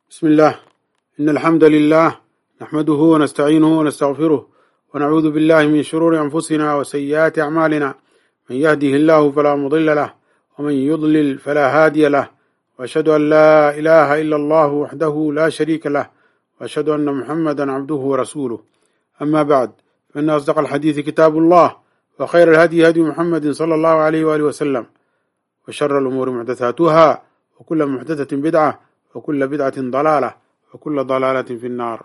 بسم الله إن الحمد لله نحمده ونستعينه ونستغفره ونعوذ بالله من شرور أنفسنا وسيئات أعمالنا من يهده الله فلا مضل له ومن يضلل فلا هادي له وأشهد أن لا إله إلا الله وحده لا شريك له وأشهد أن محمدا عبده ورسوله أما بعد فإن أصدق الحديث كتاب الله وخير الهدي هدي محمد صلى الله عليه وآله وسلم وشر الأمور محدثاتها وكل محدثة بدعة وكل بدعة ضلالة وكل ضلالة في النار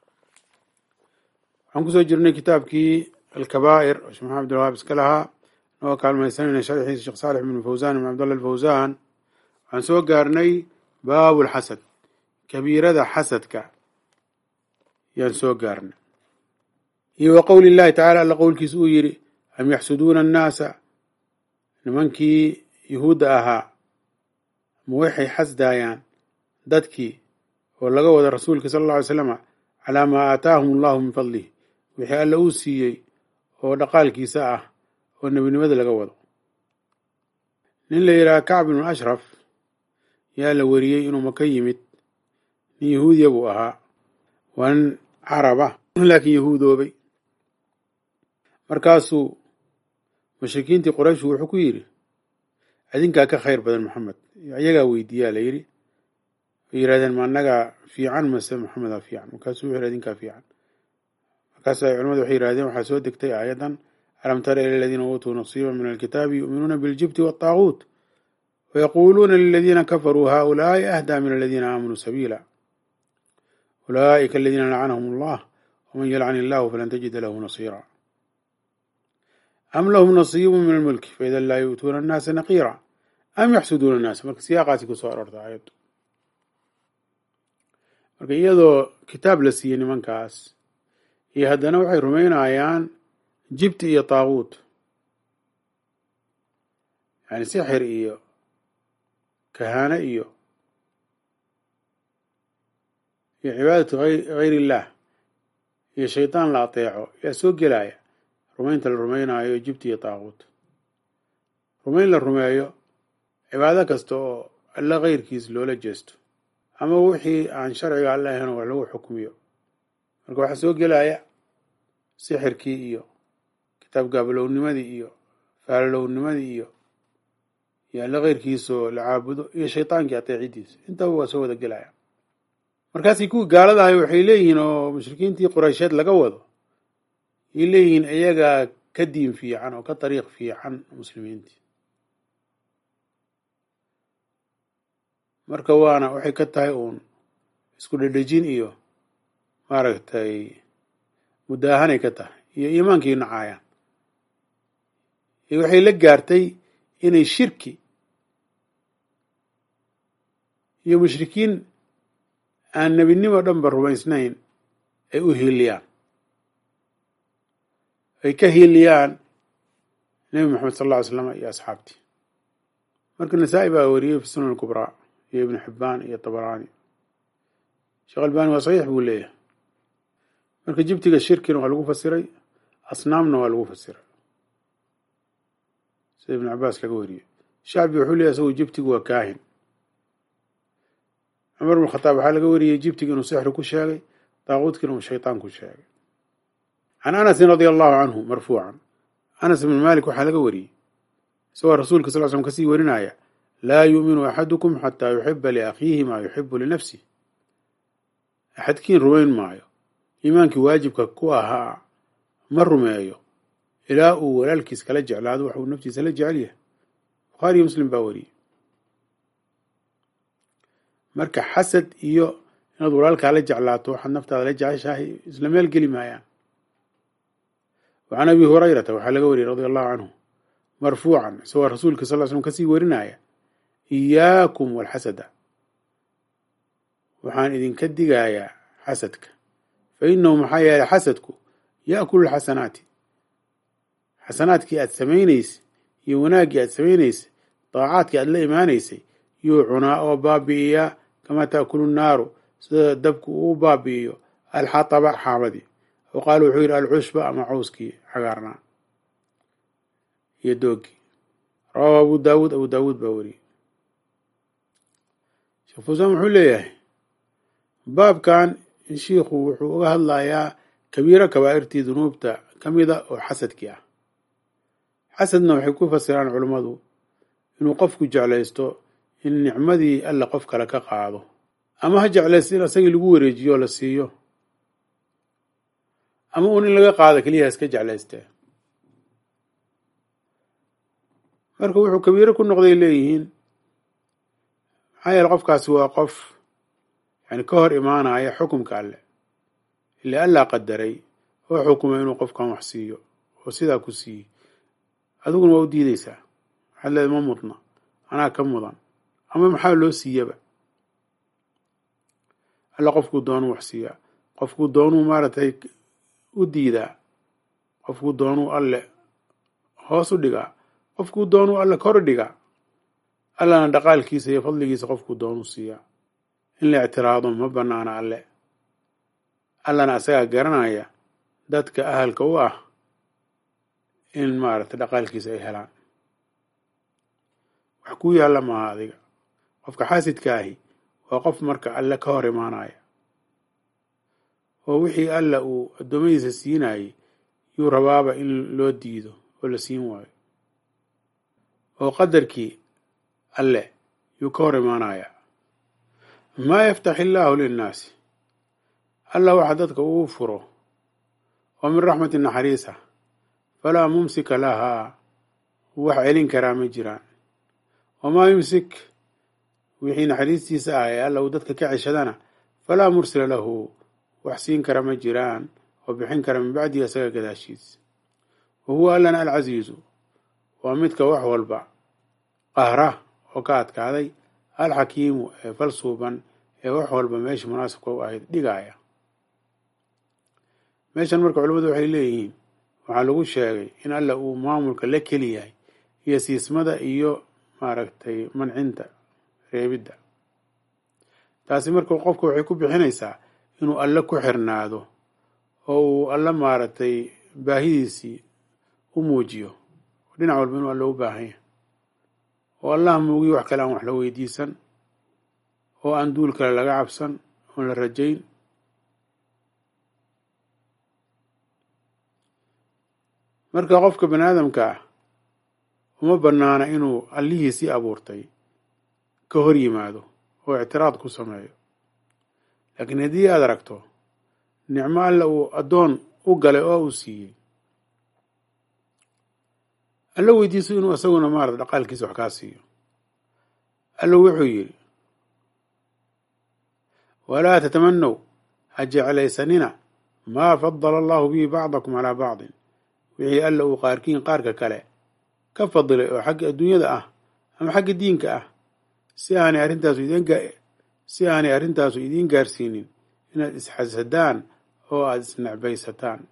waxaan kusoo jirnay kitaabkii alkabaa'ir oo sheekh maxamed abdulwahaab iska lahaa noo kaalmaysanayna sharxiisa sheekh saalix ibn fawzan ibn cabdallah alfawzan waxaan soo gaarnay baabu lxasad kabiirada xasadka yaan soo gaarnay iyo wa qowli llahi tacala alla qowlkiisa uu yidhi am yaxsuduuna annaasa nimankii yuhuudda ahaa ma waxay xasdaayaan dadkii oo laga wada rasuulka sala alla alay slama calaa maa aataahum allahu min fadlih wixii alla uu siiyey oo dhaqaalkiisa ah oo nebinimada laga wado nin la yidhaha kacb ibnu ashraf yaa la weriyey inuu maka yimid nin yahuudiya buu ahaa waa nin carab ah laakiin yahuudoobay markaasuu mushrikiintii qurayshu wuxuu ku yidhi adinkaa ka khayr badan maxamed ayagaa weydiiyaa la yidhi way yidhahdeen ma annagaa fiican mase maxamedaa fiican markaasuu wuxu yidhi adinkaa fiican markaasa culamadu waxay yihahdeen waxaa soo degtay aayadan alam tara ila aladiina uutuu nasiiba min alkitaabi yu'minuuna biاljibti waالطaaguut wayaquuluuna liladiina kafaruu haؤulaaءi ahdaa min aladiina aamanuu sabiila ulaa'ika aladiina lacanahum allah wman yalcan illahu falan tajida lahu nasiira am lahum nasiibu min almulki faida laa yu'tuuna annaasa naqiira am yaxsuduuna annaasa marka siyaaqaasi kusoo aroorta aayaddu marka iyadoo kitaab la siiyey nimankaas iyo haddana waxay rumaynayaan jibti iyo taaguut yani sixir iyo kahaane iyo iyo cibaadatu hayr illah iyo shaydaan la ateeco yaa soo gelaya rumaynta la rumaynayo jibti iyo taaguut rumayn la rumeeyo cibaado kasta oo alla keyrkiis loola jeesto ama wixii aan sharciga alla ahayn wax lagu xukmiyo marka waxaa soo gelaya sixirkii iyo kitaab gaabalownimadii iyo faalolownimadii iyo iyo alla keyrkiisoo la caabudo iyo shaydaankii ateecidiisa intaba waa soo wada gelaya markaasay kuwii gaaladahay waxay leeyihiin oo mushrikiintii quraysheed laga wado ay leeyihiin iyagaa ka diin fiican oo ka dariiq fiican muslimiintii marka waana waxay ka tahay uun isku dhedhejin iyo maaragtay mudaahanay ka tahay iyo iimaankii nacaayaan waxay la gaartay inay shirki iyo mushrikiin aan nebinimo dhanba rumaysnayn ay u hiiliyaan ay ka hiiliyaan nebi moxamed sal alla ly slam iyo asxaabtii marka nasaa-i baa wariyey fi sunan kubraa iyo ibnu xibbaan iyo tabaraani sheekh albani waa saxiix buu leeyahay marka jibtiga shirkina waa lagu fasiray asnaamna waa lagu fasiray sida ibnu cabaas laga wariyey shacbi wuxuu leeyahy isagu jibtigu waa kaahin cumar ibn khataab waxaa laga wariyey jibtiga inuu sixri ku sheegay daaquudkiina uu shaytaan ku sheegay can anasin radia allahu canhu marfuucan anas ibn malik waxaa laga wariyey isagoo rasuulka sal l slm kasii warinaya laa yuuminu axadukum xataa yuxiba liakhiihi maa yuxibu linafsih axadkiin rumayn maayo iimaankii waajibka ku ahaa ma rumeeyo ilaa uu walaalkiis kala jeclaado wax uu naftiisa la jecel yahay bukhaariyo muslim baa wariyey marka xasad iyo inaad walaalkaa la jeclaato waxaad naftaada la jeceshahay isla meel geli maayaan wa can abi hurayrata waxaa laga wariyey radia allahu canhu marfuucan isagoo rasuulka sal l slm kasii warinaya iyaakum walxasada waxaan idinka digayaa xasadka fa inahu maxaa yeelay xasadku yaakulu lxasanaati xasanaadkii aad samaynaysay iyo wanaaggii aad samaynaysa daacaadkii aad la imaanaysay yuu cunaa oo baabi'iyaa kamaa taakulu nnaaru sida dabku uu baabi'iyo alxataba xaabadii oo qaala wuxuu yidhi alcushba ama cawskii cagaarnaa iyo doogii rawaahu abu daawuud abu daawuud baa wariyey sheekh fusaan wuxuu leeyahay baabkan shiikhu wuxuu uga hadlayaa kabiiro kabaa'irtii dunuubta ka mida oo xasadkii ah xasadna waxay ku fasiraan culummadu inuu qofku jeclaysto in nicmadii alla qof kale ka qaado ama ha jeclaysto in isagii lagu wareejiyo oo la siiyo ama uun in laga qaado keliya iska jeclaystee marka wuxuu kabiiro ku noqday leeyihiin maxaa yeele qofkaasi waa qof yani ka hor imaanaya xukumka alle ile allaa qadaray oo xukumay inuu qofkan wax siiyo oo sidaa ku siiyey adiguna waa u diideysaa waxaad leedahay ma mudna anaa ka mudan ama maxaa loo siiyaba alla qofkuu doonuu wax siiyaa qofkuu doonuu maaragtay u diidaa qofkuu doonuu alle hoos u dhigaa qofkuu doonuu alle kor dhigaa allana dhaqaalkiisa iyo fadligiisa qofkuu doonuu siiyaa in la ictiraado ma banaana alle allana asagaa garanaya dadka ahalka u ah in maaragtay dhaqaalkiisa ay helaan wax kuu yaalla maaha adiga qofka xaasidka ahi waa qof marka alle ka hor imaanaya oo wixii alla uu addoommadiisa siinayay yuu rabaaba in loo diido oo la siin waayo oo qadarkii alle yuu ka hor imaanaya maa yaftax illaahu linnaasi alla waxa dadka uu furo oo min raxmati naxariisa falaa mumsika lahaa wax celin karaa ma jiraan wamaa yumsik wixii naxariistiisa ah ee alla uu dadka ka ceshadana falaa mursila lahu wax siin kara ma jiraan oo bixin kara min bacdihi isaga gadaashiis wa huwa allana alcasiizu waa midka wax walba qahra oo ka adkaaday alxakiimu ee falsuuban ee wax walba meesha munaasibka u ahayd dhigaaya meeshan marka culimmadu waxay leeyihiin waxaa lagu sheegay in alla uu maamulka la keli yahay iyo siismada iyo maaragtay mancinta reebidda taasi marka qofka waxay ku bixinaysaa inuu alle ku xirnaado oo uu alle maaragtay baahidiisii u muujiyo oo dhinac walba inuu alle u baahan yahay oo allaha muugiyo wax kale aan wax la weydiisan oo aan duul kale laga cabsan oon la rajayn marka qofka bani aadamka ah uma banaana inuu allihiisii abuurtay ka hor yimaado oo ictiraad ku sameeyo laakiin haddii aad aragto nicmo alla uu addoon u galay oo uu siiyey alla weydiiso inuu isaguna maarata dhaqaalkiisa wax kaa siiyo alla wuxuu yidhi walaa tatamanow ha jeclaysanina maa fadala allahu bihi bacdakum calaa bacdin wixii alla uu qaarkiin qaarka kale ka fadilay oo xagga adduunyada ah ama xagga diinka ah si aanay arrintaasu idin si aanay arrintaasu idiin gaarsiinin inaad isxasadaan oo aada isnecbaysataan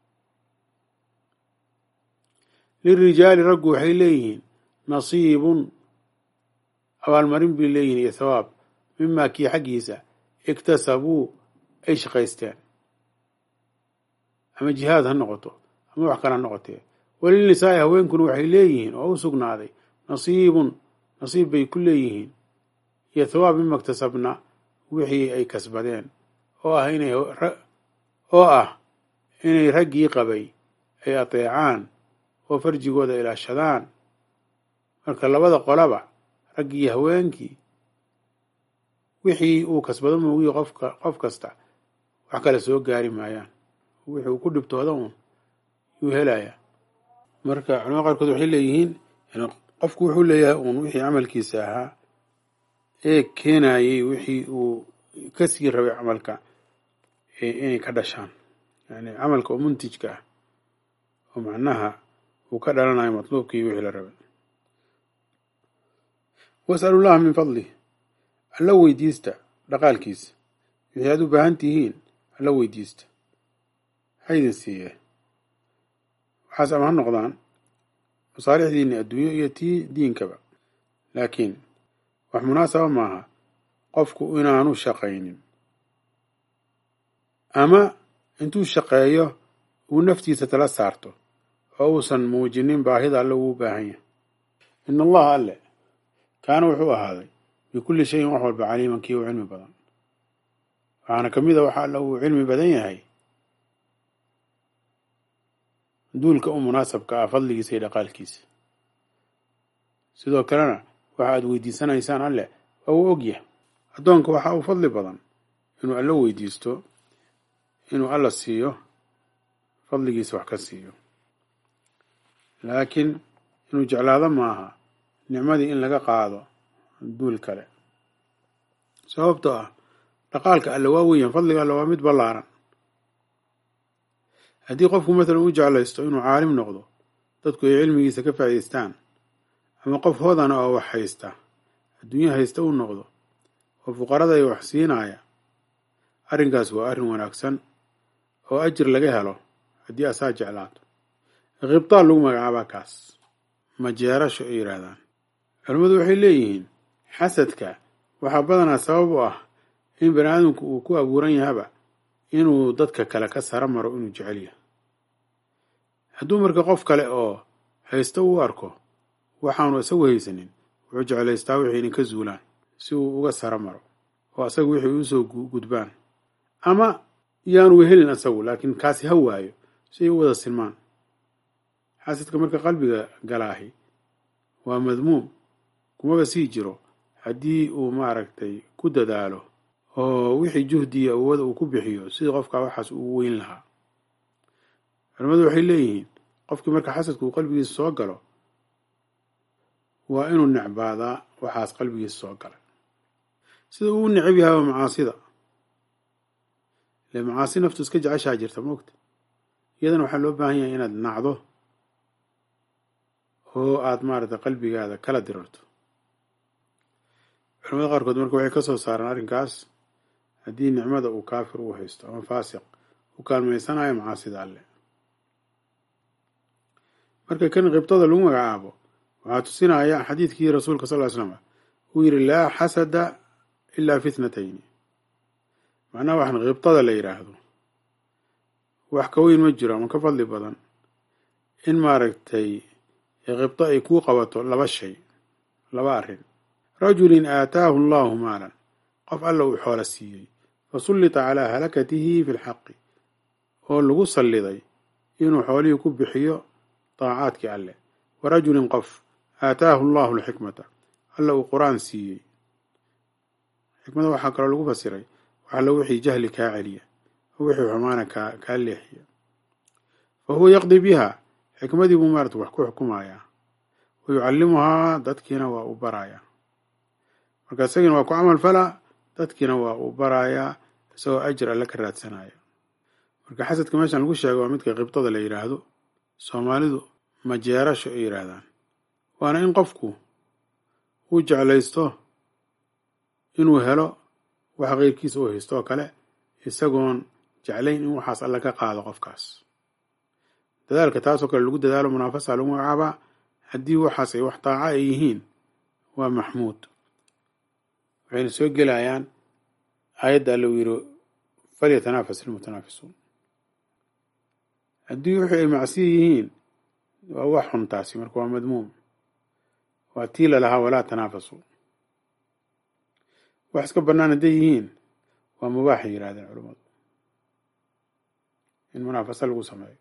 lirijaali raggu waxay leeyihiin nasiibun abaalmarin bay leeyihiin iyo thawaab mimaa kii xaggiisa iktasabuu ay shaqaysteen ama jihaad ha noqoto ama wax kale ha noqotee walilnisaa'i haweenkuna waxay leeyihiin oo u sugnaaday nasiibun nasiib bay ku leeyihiin iyo thawaab mima iktasabna wixii ay kasbadeen oo ah inay oo ah inay raggii qabay ay ateecaan oo farjigooda ilaashadaan marka labada qolaba raggii iyo haweenkii wixii uu kasbado moogiyo qofka qof kasta wax kale soo gaari maayaan wixii uu ku dhibtooda uun yuu helayaa marka culamada qaarkood waxay leeyihiin qofku wuxuu leeyahay uun wixii camalkiisa ahaa ee keenayey wixii uu kasii rabay camalka inay ka dhashaan yani camalka oo muntijka ah oo macnaha uu ka dhalanayo matluubkii wixii la rabay wasalu llaha min fadlih alla weydiista dhaqaalkiisa wixii aad u baahan tihiin alla weydiista ha idin siiyee waxaas ama ha noqdaan masaalixdiinni adduunyo iyo tii diinkaba laakiin wax munaasaba maaha qofku inaanu shaqaynin ama intuu shaqeeyo uu naftiisa tala saarto oo uusan muujinin baahida alle uu baahan yahay in allaha alle kaana wuxuu ahaaday bikulli shayin wax walba caliiman kii u cilmi badan waxaana ka mid a waxa alla uu cilmi badan yahay duulka u munaasabka ah fadligiisa iyo dhaqaalkiisa sidoo kalena waxa aad weydiisanaysaan alleh waa uu ogyahay addoonka waxa uu fadli badan inuu alla weydiisto inuu alla siiyo fadligiisa wax ka siiyo laakiin inuu jeclaado maaha nicmadii in laga qaado duul kale sababtoo ah dhaqaalka alle waa weeyaan fadliga alle waa mid ballaaran haddii qofku mathalan u jeclaysto inuu caalim noqdo dadku ay cilmigiisa ka faa'idaystaan ama qof hodana oo wax haysta adduunye haysta uu noqdo oo fuqarada ay wax siinaya arrinkaas waa arrin wanaagsan oo ajir laga helo haddii asaa jeclaato khibtaan lagu magacaabaa kaas majeerasho ay yidhaahdaan culimmadu waxay leeyihiin xasadka waxaa badanaa sabab u ah in bani aadamku uu ku abuuran yahaba inuu dadka kale ka sara maro inuu jecel yahay hadduu marka qof kale oo haysto uu arko waxaanu isagu haysanin wuxuu jeclaystaa wixii idinka zuulaan si uu uga sara maro oo asaga wixii uusoo gudbaan ama yaanu helin asagu laakiin kaasi ha waayo si ay u wada silmaan xasadka marka qalbiga galaahi waa madmuum kumaba sii jiro haddii uu maaragtay ku dadaalo oo wixii juhdiya awooda uu ku bixiyo sidii qofka waxaas uu weyn lahaa culimmadu waxay leeyihiin qofkii marka xasadka uu qalbigiisa soo galo waa inuu necbaadaa waxaas qalbigiisa soo galay sida uu necab yahay macaasida ile macaasi naftu iska jeceshaa jirta moogta iyadana waxaa loo baahan yahay inaad nacdo oo aad maaragtay qalbigaada kala dirarto culamada qaarkood marka waxay ka soo saaraan arrinkaas haddii nicmada uu kaafir uu haysto ama faasiq u kaalmaysanayo macaasida alle marka kan qibtada lagu magacaabo waxaa tusinaya xadiidkii rasuulka sal ly slama uu yidhi laa xasada ilaa fitnatayni macnaha waxaan qibtada la yidhaahdo wax ka weyn ma jiro ama ka fadli badan in maaragtay qibto ay kuu qabato laba shay laba arrin rajulin aataahu allahu maalan qof alla uu xoola siiyey fasullita calaa halakatihi fi lxaqi oo lagu salliday inuu xoolihii ku bixiyo daacaadkii alleh wa rajulin qof aataahu allahu alxikmata alla uu qur-aan siiyey xikmada waxaa kaloo lagu fasiray waxalla wixii jahli kaa celiya oo wixii xumaana kaa kaa leexiya fa huwa yaqdi biha xikmadii buu maarata wax ku xukumayaa wa yucallimuhaa dadkiina waa u barayaa marka isagina waa ku camal falaa dadkiina waa uu barayaa isagoo ajir alle ka raadsanaya marka xasadka meeshan lagu sheega waa midka qibtada la yidhaahdo soomaalidu majeerasho ay yidhaahdaan waana in qofku uu jeclaysto inuu helo wax keyrkiisa uu haysto oo kale isagoon jeclayn in waxaas alle ka qaado qofkaas dadaalka taasoo kale lagu dadaalo munaafasa lagu magacaabaa haddii waxaas ay wax daaca ay yihiin waa maxmuud waxayna soo gelayaan aayadda alle uu yidhi falyatanafas ilmutanaafisuun haddii wixii ay macsiya yihiin waa wax xun taasi marka waa madmuum waa tii lalahaa walaa tanaafasu wax iska bannaan hadday yihiin waa mubaaxay yidhahdeen culammadu in munaafasa lagu sameeyo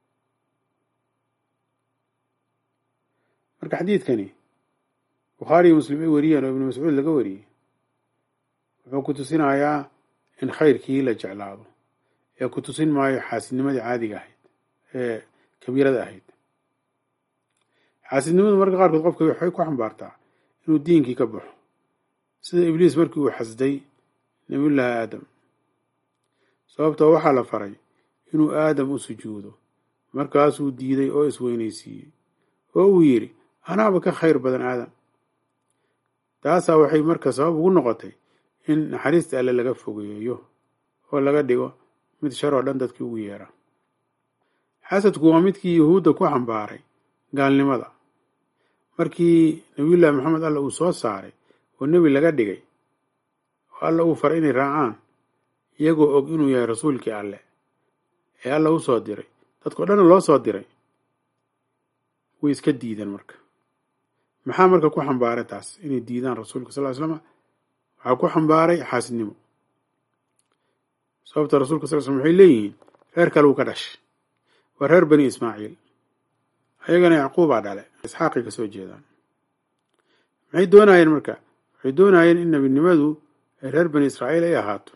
marka xadiidkani bukhaari iyo muslim ay wariyeen oo ibnu mascuud laga wariyey wuxuu ku tusinayaa in khayrkii la jeclaado ee ku tusin maayo xaasidnimadii caadiga ahayd ee kabiirada ahayd xaasidnimadu marka qaarkood qofka waxay ku xambaartaa inuu diinkii ka baxo sida ibliis markii uu xasday nabiyullaahi aadam sababtoo waxaa la faray inuu aadam u sujuudo markaasuu diiday oo isweynaysiiyey oo uu yidhi anaaba ka khayr badan aadam taasaa waxay marka sabab ugu noqotay in naxariista alle laga fogeeyo oo laga dhigo mid shar oo dhan dadkii ugu yeera xasadku waa midkii yuhuudda ku xambaaray gaalnimada markii nabiyullaahi maxamed alla uu soo saaray oo nebi laga dhigay oo alla uu faray inay raacaan iyagoo og inuu yahay rasuulkii alleh ee alla u soo diray dadkao dhanna loo soo diray way iska diideen marka maxaa marka ku xambaaray taas inay diidaan rasuulka sal ly slama waxaa ku xambaaray xaasidnimo sababta rasuulka sal slm waxay leeyihiin reer kale uu ka dhashay waa reer bani ismaaciil ayagana yacquubaa dhale isxaaqay ka soo jeedaan maxay doonayeen marka waxay doonayeen in nebinimadu ay reer bani israa'iil ay ahaato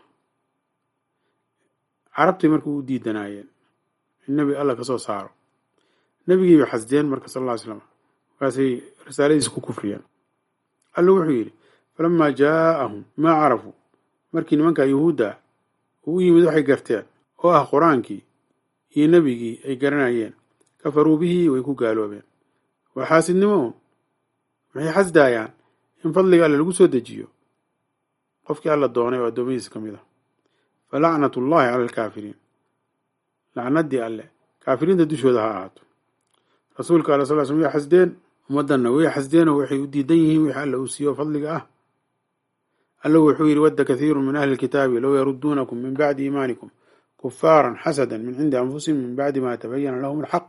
carabtay marka u diidanaayeen in nebi alla ka soo saaro nebigiibay xasdeen marka sal alla ly slam markaasay risaaladiisa ku kufriyeen alla wuxuu yidhi falamaa jaa'ahum maa carafuu markii nimanka yuhuudda uu u yimid waxay garteen oo ah qur-aankii iyo nebigii ay garanayeen kafaruu bihii way ku gaaloobeen waa xaasidnimo un waxay xasdaayaan in fadliga alle lagu soo dejiyo qofkii alla doonay oo addoommadiisa ka mid ah fa lacnat ullahi cala alkaafiriin lacnaddii alle kaafiriinta dushooda ha ahaato rasuulka alla sal slm way xasdeen ummaddanna way xasdeenoo waxay u diidan yihiin wixii alla uu siiyo fadliga ah alla wuxuu yidhi wadda kathiiru min ahli lkitaabi low yaruduunakum min bacdi iimaanikum kufaaran xasadan min cindi anfusihim min bacdi ma tabayana lahum alxaq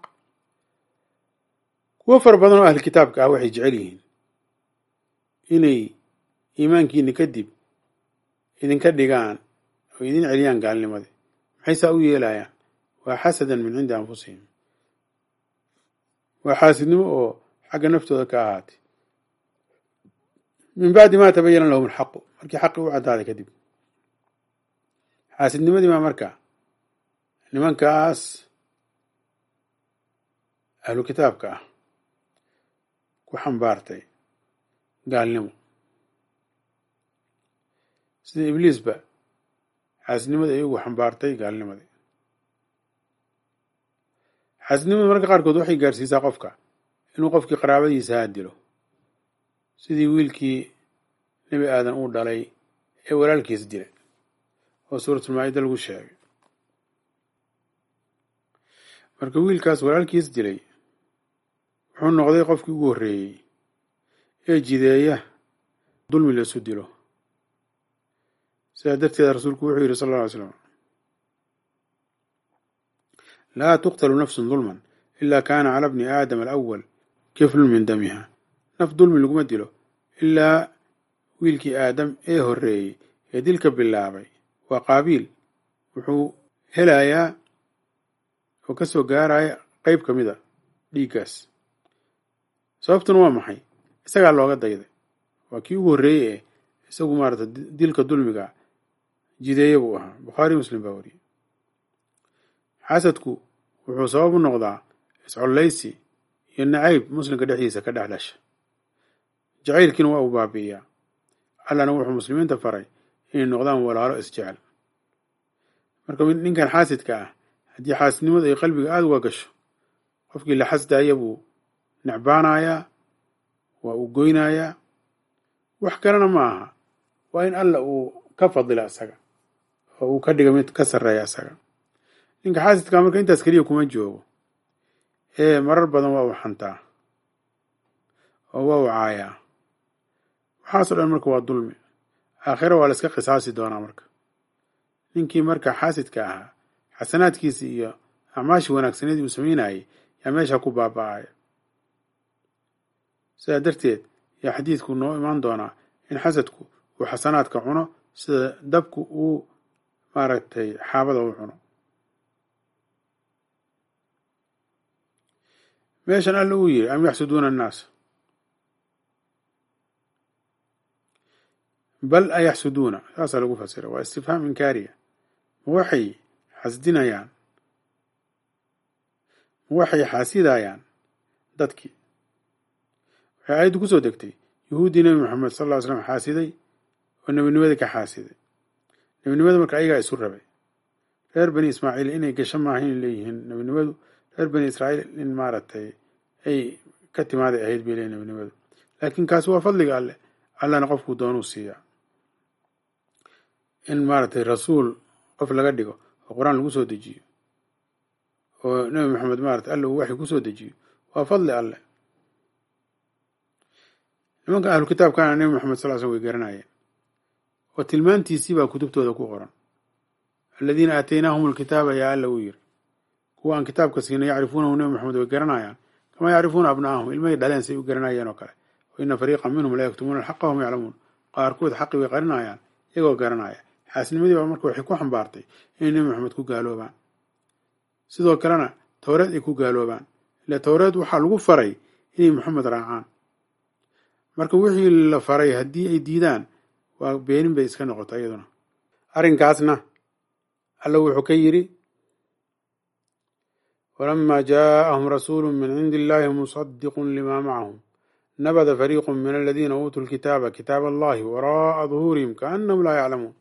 kuwo fara badan oo ahli kitaabka ah waxay jecel yihiin inay iimaankiina kadib idinka dhigaan oo idin celiyaan gaalnimadii maxay saa u yeelayaan waa xasadan min cindi anfusihim waa xaasidnimo oo xagga naftooda ka ahaatay min bacdi ma tabayana lahum alxaqu markii xaqi u caddaaday kadib xaasidnimadii baa marka nimankaas ahlu kitaabka ah ku xambaartay gaalnimo sida ibliisba xaasidnimadii ay ugu xambaartay gaalnimadii xaasidnimadu marka qaarkood waxay gaarsiisaa qofka inuu qofkii qaraabadiisa haa dilo sidii wiilkii nebi aadan uu dhalay ee walaalkiis dilay oo suuratulmaa-ida lagu sheegay marka wiilkaas walaalkiis dilay wuxuu noqday qofkii ugu horreeyey ee jideeya dulmi laisu dilo sidaa darteeda rasuulku wuxuu yidhi sal alla ly slam laa tuqtalu nafsun dulman ila kaana cala bni aadama alawal kiflun min damiha naf dulmi laguma dilo ilaa wiilkii aadam ee horreeyey ee dilka bilaabay waa qaabiil wuxuu helayaa oo ka soo gaaraya qeyb ka mid a dhiiggaas sababtuna waa maxay isagaa looga dayday waa kii ugu horreeyey eh isagu maarata dilka dulmiga jideeye buu ahaa bukhaari muslim baa wariyey xasadku wuxuu sabab u noqdaa iscollaysi iyo nacayb muslimka dhexdiisa ka dhex dhasha jacaylkiina waa uu baabi'iyaa allana wuxuu muslimiinta faray inay noqdaan walaalo isjecel marka ninkan xaasidka ah haddii xaasidnimadu ay qalbiga aada uga gasho qofkii la xasdaaya buu necbaanayaa waa uu goynayaa wax kalena ma aha waa in alla uu ka fadila isaga oo uu ka dhiga mid ka sarreeya isaga ninka xaasidkaa marka intaas keliya kuma joogo ee marar badan waa uu xantaa oo waa uu caayaa waxaasoo dhan marka waa dulmi aakhiro waa la iska qisaasi doonaa marka ninkii marka xaasidka ahaa xasanaadkiisii iyo acmaashii wanaagsaneedii uu samaynayay yaa meesha ku baaba'aya sidaa darteed yaa xadiidku noo imaan doonaa in xasadku uu xasanaadka cuno sida dabku uu maaragtay xaabada u cuno meeshan alla uu yiri am yaxsuduuna annaas bal ayaxsuduuna saasaa lagu fasira waa istifhaam inkaariya ma waxay xasdinayaan ma waxay xaasidayaan dadkii waxay aayaddu kusoo degtay yuhuuddii nebi moxamed sal ll ly slam xaasiday oo nebinimadii ka xaasiday nebinimada marka ayagaa isu rabay reer bani ismaaciil inay gasho maaha in leeyihiin nebinimadu reer bani israa'iil in maaragtay ay ka timaaday ahayd bay leeyihin nebinimadu laakiin kaasi waa fadliga alleh allana qofkuu doonuu siiyaa in maaragtay rasuul qof laga dhigo oo qur-aan lagu soo dejiyo oo nebi maxamed maratay alla uu waxay kusoo dejiyo waa fadli alleh nimanka ahlu kitaabkana nebi maxamed sal l slm way garanayeen oo tilmaantiisii baa kutubtooda ku qoran aladiina aataynaahum alkitaaba yaa alla uu yiri kuwa aan kitaabka siinay yacrifuunahu nebi maxamed way garanayaan kamaa yacrifuuna abna'ahum ilmahay dhaleen say u garanayeen oo kale wa ina fariiqan minhum la yaktumuuna alxaqa wahum yaclamuun qaarkood xaqi way qarinayaan iyagoo garanaya xaasnimadii baa marka waxay ku xambaartay inay nebi maxamed ku gaaloobaan sidoo kalena towreed ay ku gaaloobaan ila towreed waxaa lagu faray inay maxamed raacaan marka wixii la faray haddii ay diidaan waa beenin bay iska noqota iyaduna arrinkaasna alla wuxuu ka yidhi walama jaaءahum rasuulu min cindi illahi musadiqu lima macahum nabada fariiqu min aladiina uutuu lkitaaba kitaab allahi wara'a duhuurihim kaannahum laa yaclamuun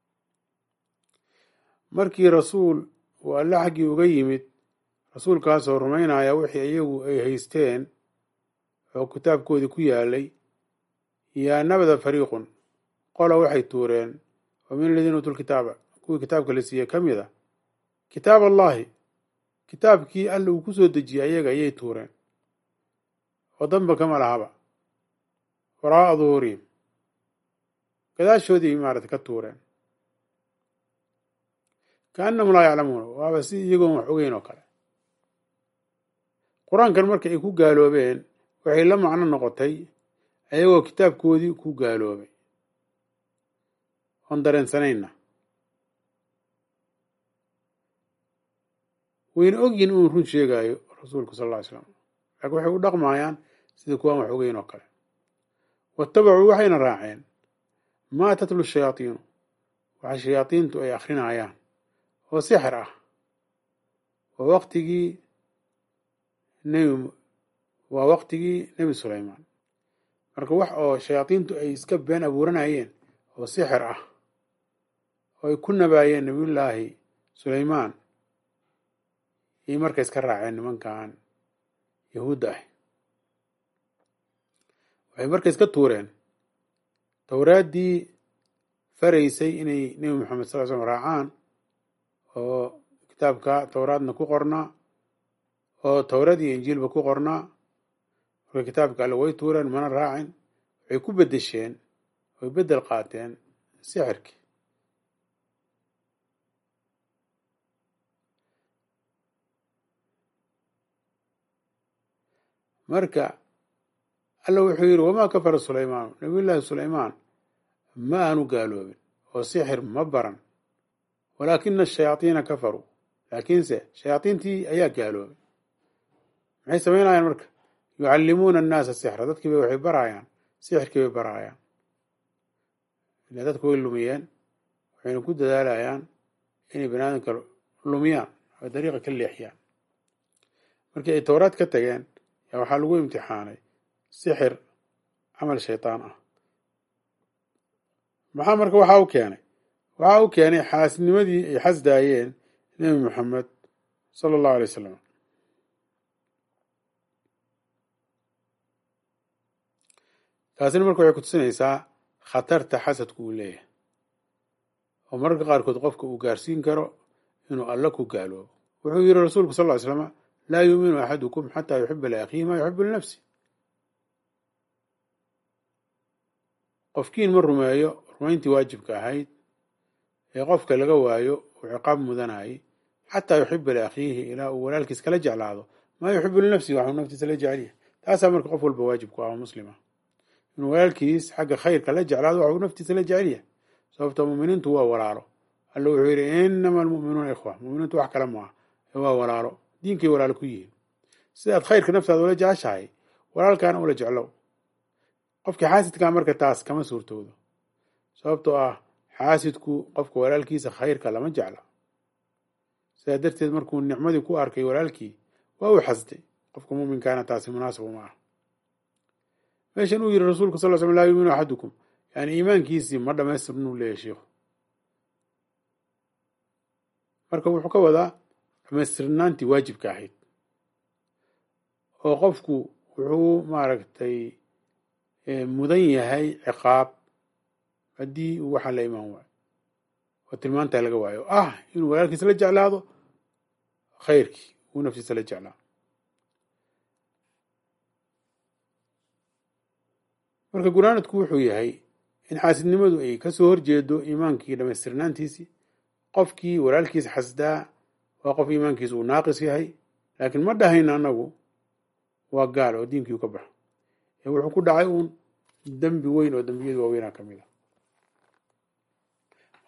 markii rasuul uu alle xaggii uga yimid rasuulkaasoo rumaynaya wixii iyagu ay haysteen oo kitaabkoodii ku yaalay yaa nabada fariiqun qola waxay tuureen oo min aladiina uutuu lkitaaba kuwii kitaabka la siiyey ka mid a kitaab allahi kitaabkii alla uu ku soo dejiyey ayaga ayay tuureen oo danba kama lahaba waraa'a duhuurihim gadaashoodii maarata ka tuureen kaannahum laa yaclamuuna waaba si iyagoon wax ogeyn oo kale qur-aankan marka ay ku gaaloobeen waxay la macno noqotay ayagoo kitaabkoodii ku gaaloobay oon dareensanayna wayna ogyihin inuu run sheegaayo rasuulku sal alla ly slam laakiin waxay u dhaqmayaan sida kuwaan wax ogeyn oo kale waattabacuu waxayna raaceen maa tatlu shayaatiinu waxa shayaadiintu ay akrinayaan oo sixir ah waa waqtigii nebi waa waqtigii nebi sulaymaan marka wax oo shayaadiintu ay iska been abuuranayeen oo sixir ah oo ay ku nabaayeen nebiyullaahi sulaymaan iyo marka iska raaceen nimankan yahuudda ah waxay marka iska tuureen towraaddii faraysay inay nebi moxamed sal l slm raacaan oo kitaabka towraadna ku qornaa oo towrad iyo injiilba ku qornaa marka kitaabka alle way tuureen mana raacin waxay ku beddesheen way beddel qaateen sixirkii marka alla wuxuu yidhi wamaa kafara sulaymaanu nabiyullaahi sulaymaan ma aanu gaaloobin oo sixir ma baran walaakina ashayaadiina kafaruu laakiinse shayaadiintii ayaa gaaloobay maxay samaynayaan marka yucallimuuna annaasa sixra dadkii bay waxay baraayaan sixirkii bay baraayaan ila dadku way lumiyeen waxayna ku dadaalayaan inay banaadamka lumiyaan oo dariiqa ka leexiyaan markii ay towraad ka tageen yaa waxaa lagu imtixaanay sixir camal shaydaan ah maxaa marka waxaa u keenay waxaa u keenay xaasnimadii ay xasdaayeen nebi moxamed sala allahu alay wasalam taasina marka waxay kutusinaysaa khatarta xasadku uu leeyahay oo mararka qaarkood qofka uu gaarsiin karo inuu alla ku gaaloobo wuxuu yidhi rasuulku sal ly slama laa yuuminu axadukum xataa yuxiba liakhiihi maa yuxibu linafsi qofkiin ma rumeeyo rumayntii waajibka ahayd ee qofka laga waayo uu ciqaab mudanayay xataa yuxiba liakhiihi ilaa uu walaalkiis kala jeclaado maa yuxibu linafsihi waxuu naftiisa la jecelyahay taasaa marka qof walba waajib ku ah oo muslima inuu walaalkiis xagga khayrka la jeclaado waxuu naftiisa la jecelyahay sababto muminiintu waa walaalo alla wuxuu yidhi inama almu'minuuna ikhwa muminiintu wax kale maaha ee waa walaalo diinkay walaalo ku yihiin sidaad khayrka naftaada ula jeceshahay walaalkaana ula jeclow qofkii xaasidkaa marka taas kama suurtoodo sababtoo ah xaasidku qofka walaalkiisa khayrka lama jecla sidaa darteed markuu nicmadii ku arkay walaalkii waa uu xasday qofka muminkaana taasi munaasib uma ah meeshan uu yidhi rasuulku sal l slam laa yuuminu axadukum yani iimaankiisii ma dhamaystirnuu leeyahy sheikhu marka wuxuu ka wadaa dhamaystirnaantii waajibka ahayd oo qofku wuxuu maaragtay mudan yahay ciqaab haddii uu waxaa la imaan waayo oo tilmaantaa laga waayo o ah inuu walaalkiisa la jeclaado khayrkii uu naftiisa la jeclaa marka gunaanadku wuxuu yahay in xaasidnimadu ay kasoo horjeedo iimaankii dhamaystirnaantiisii qofkii walaalkiisa xasdaa waa qof iimaankiisa uu naaqis yahay laakiin ma dhahayna anagu waa gaal oo diinkii u ka baxo ee wuxuu ku dhacay uun dembi weyn oo dembiyadu waaweynaa ka mid a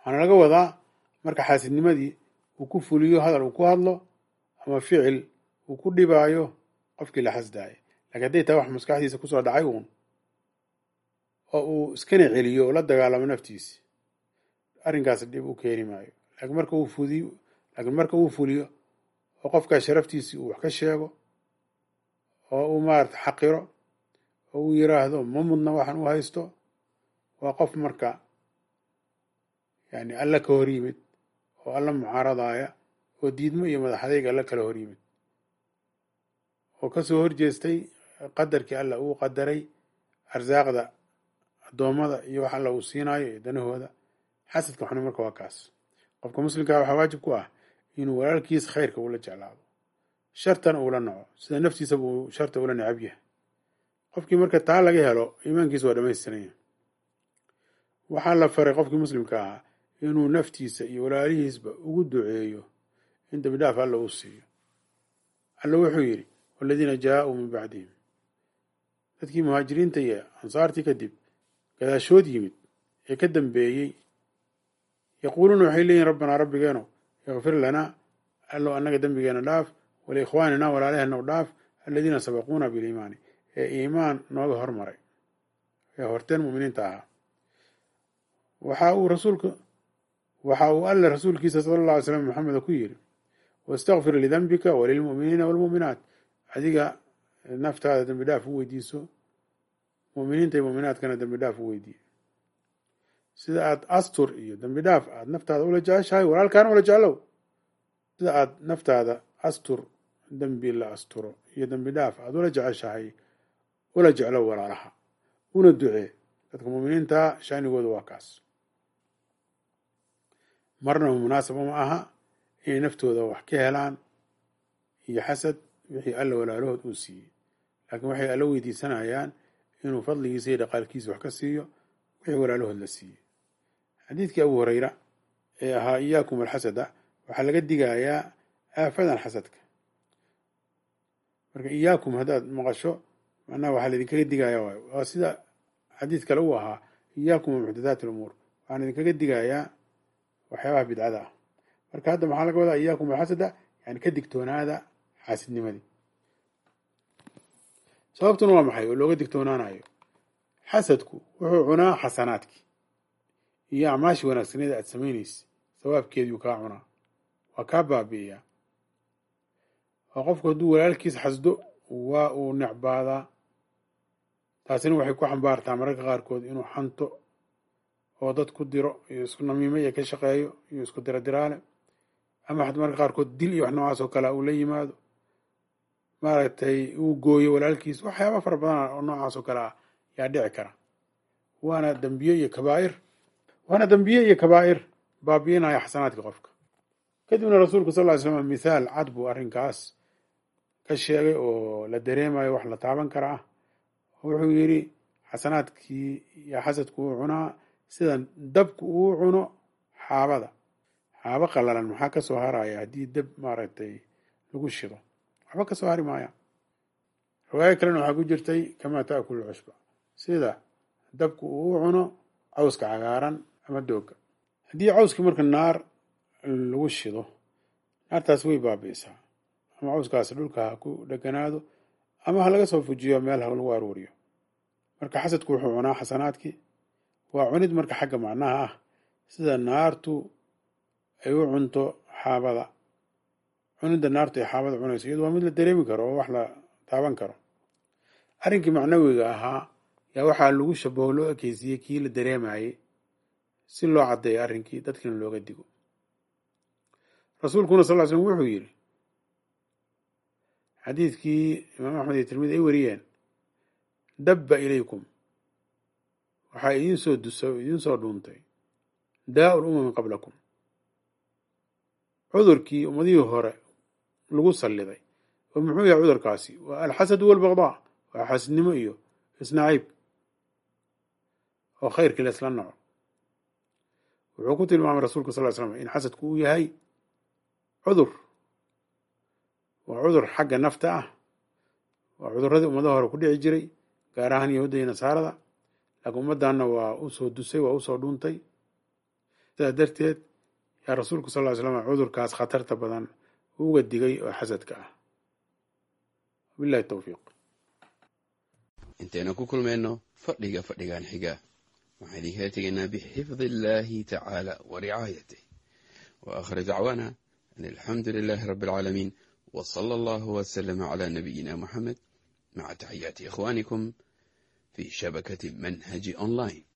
waxaana laga wadaa marka xaasidnimadii uu ku fuliyo hadal uu ku hadlo ama ficil uu ku dhibaayo qofkii la xasdaaya lakiin hadday tahay wax maskaxdiisa kusoo dhacay uun oo uu iskana celiyo oo la dagaalamo naftiisi arrinkaas dhib u keeni maayo laakiin marka uu fudiyo laakiin marka uu fuliyo oo qofkaa sharaftiisii uu wax ka sheego oo uu maarata xaqiro oo uu yiraahdo ma mudna waxaan u haysto waa qof marka yani alla ka hor yimid oo alla mucaaradaya oo diidmo iyo madaxadayg alla kala hor yimid oo kasoo horjeestay qadarkii alla uu qadaray arsaaqda addoommada iyo wax alla uu siinayo iyo danahooda xasadka xuni marka waa kaas qofka muslimkaa waxaa waajib ku ah inuu walaalkiis khayrka ula jeclaado shartana uula naco sida naftiisaba uu sharta ula necab yahay qofkii marka taa laga helo iimaankiisa waa dhamaystiranyahay waxaa la faray qofkii muslimka ahaa inuu naftiisa iyo walaalihiisba ugu duceeyo in dambi dhaaf alla uu siiyo alla wuxuu yidhi waladiina jaa-uu min bacdihim dadkii muhaajiriinta iyo ansaartii kadib gadaashood yimid ee ka dambeeyey yaquuluuna waxay leeyihin rabbanaa rabbigeeno ikfir lanaa allow annaga dembigeena dhaaf waliikhwaanina walaalaheenna u dhaaf aladiina sabaquuna biliimaani ee iimaan nooga hormaray ee horteen mu'miniinta ahaa waxa uu rasuulka waxa uu alle rasuulkiisa sala alla alay slam maxameda ku yidhi wastakfir lidambika walilmu'miniina waalmu'minaat adiga naftaada dembi dhaaf u weydiiso mu'miniinta iyo mu'minaadkana dembi dhaaf u weydiiye sida aad astur iyo dembi dhaaf aada naftaada ula jeceshahay walaalkaana ula jeclow sida aad naftaada astur dembi la asturo iyo dembi dhaaf aada ula jeceshahay ula jeclow walaalaha una ducee dadka mu'miniintaa shaanigooda waa kaas marnaba munaasaba ma aha inay naftooda wax ka helaan iyo xasad wixii alla walaalahood uu siiyey laakiin waxay alla weydiisanayaan inuu fadligiisa iyo dhaqaalkiisa wax ka siiyo wixii walaalahood la siiyey xadiidkii abu hureyra ee ahaa iyaakum alxasada waxaa laga digayaa aafadan xasadka marka iyaakum haddaad maqasho macnaha waxaa laidinkaga digaya waay waa sida xadiid kale uu ahaa iyaakum muxdathaat lumuur waxaan idinkaga digayaa waxyaabaha bidcada ah marka hadda maxaa laga wadaa iyaakum alxasada yani ka digtoonaada xaasidnimadii sababtuna waa maxay oo looga digtoonaanayo xasadku wuxuu cunaa xasanaadkii iyo acmaashii wanaagsaneed aad samaynaysa sawaabkeediiu kaa cunaa waa kaa baabi'iyaa oo qofku hadduu walaalkiis xasdo waa uu necbaadaa taasina waxay ku xambaartaa mararka qaarkood inuu xanto oo dad ku diro iyo isku namiimo iyo ka shaqeeyo iyo isku diro diraale ama mararka qaarkood dil iyo wax noocaas oo kalea uu la yimaado maaragtay uu gooyo walaalkiis waxyaaba fara badan oo noocaas oo kale ah yaa dhici kara waana dambiye iyo kabaa'ir waana dambiye iyo kabaa'ir baabi'inaya xasanaadka qofka kadibna rasuulku sal ly slam mithaal cad buu arrinkaas ka sheegay oo la dareemayo wax la taaban kara ah wuxuu yidhi xasanaadkii iyo xasadku uu cunaa sida dabku uu cuno xaabada xaabo qalalan maxaa ka soo haraya haddii dab maaragtay lagu shido waxba ka soo hari maaya riwaayo kalena waxaa ku jirtay kamaa taakulu cushba sida dabku uu cuno cawska cagaaran ama dooga haddii cawskii marka naar lagu shido naartaas way baabi'isaa ama cawskaasi dhulka ha ku dheganaado ama ha laga soo fujiyo meel ha lagu aruuriyo marka xasadku wuxuu cunaa xasanaadkii waa cunid marka xagga macnaha ah sida naartu ay u cunto xaabada cunidda naartu ay xaabada cunayso iyadu waa mid la dareemi karo oo wax la taaban karo arrinkii macnawiga ahaa yaa waxaa lagu shabaho loo ekeysiyey kii la dareemayey si loo caddeeyo arrinkii dadkiina looga digo rasuulkuna sal ly slm wuxuu yidhi xadiidkii imaam axmed iyo tirmidi ay wariyeen dabba ilaykum waxaa idiin soo dusa idiin soo dhuuntay daa'u lumami qablakum cudurkii ummadihii hore lagu salliday oo muxuu yahay cudurkaasi waa alxasadu walbaqdaa waa xasidnimo iyo isnaciib oo khayrkii la isla naco wuxuu ku tilmaamay rasuulka sal ly slam in xasadku uu yahay cudur waa cudur xagga nafta ah waa cuduradii ummadaha hore ku dhici jiray gaar ahaan yahuudda iyo nasaarada laakiin ummaddanna waa usoo dusay waa usoo dhuuntay sidaas darteed yaa rasuulku sal ly slam cudurkaas khatarta badan uga digay oo xasadka ah wabillahi towfiiq intaynu ku kulmayno fadhiga fadhigan xiga waxaan idinkala tegaynaa bixifdi illaahi tacaala wa ricaayatih wa aakhir dacwaana an alxamdu lilaahi rabbi alcaalamiin wa sala allahu wasalama calaa nabiyina muxamed maca taxiyaati ikhwaanikum fi shabakati manhaji online